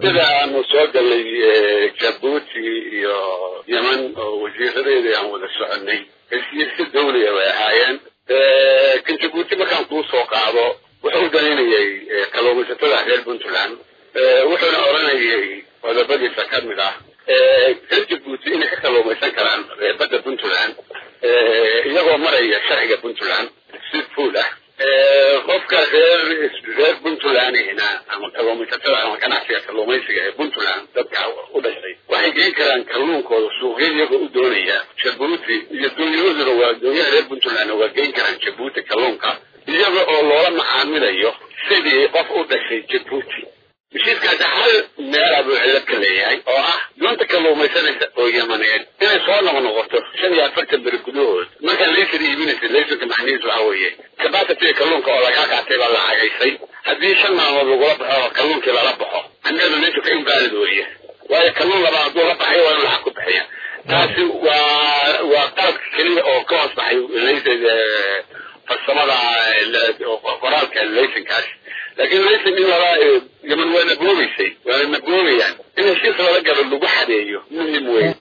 sida aanu soo galnay jabuuti iyo yeman oo wasiiradeedii aan wada soconay heshiisyo dawliya bay ahaayeen kan jabuuti markaan kuu soo qaado wuxuu danaynayay kalluumaysatada reer puntland wuxuuna odhanayay qodobadiisa ka mid ah reer jabuuti inay ka kalluumaysan karaan badda puntland iyagoo maraya sharciga puntland si fuul ah qofka reer reer puntlandina ama kalluumaysatada ama ganacsiga kalluumaysiga ee puntland dadka u dhashay waxay geen karaan kalluunkooda suuqya iyagoo u doonaya jabuuti iyo doonyahooduna waa doonyaha reer puntland waa geen karaan jabuuti kalluunka iyaga oo loola macaamilayo sidii qof u dhashay jabuuti heshiiskaasi hal meelaa buu cilad ka leeyahay oo ah doonta kalluumaysanaysa oo yamaneed inay soo noqnoqoto shan iyo afartan beri gudahood markaa laysan iibinaysa laysanka macnihiisu waxa weeye kabasitiga kalluunka oo lagaa qaatay baa la cagaysay haddii shan maalmood lagula baxo oo kalluunkii lala baxo anneedu laysanka invaalid weeye waayo kalluun labaa hadduu la baxayo waa in lacag ku bixiya taasi waa waa qalabka keliya oo ka hoos baxay laysan farsamada qoraalka laysankaas laakiin laysan in lala yaman waa naboobaysay waana naboobayaan in heshiis lala galo lagu xadeeyo muhim wey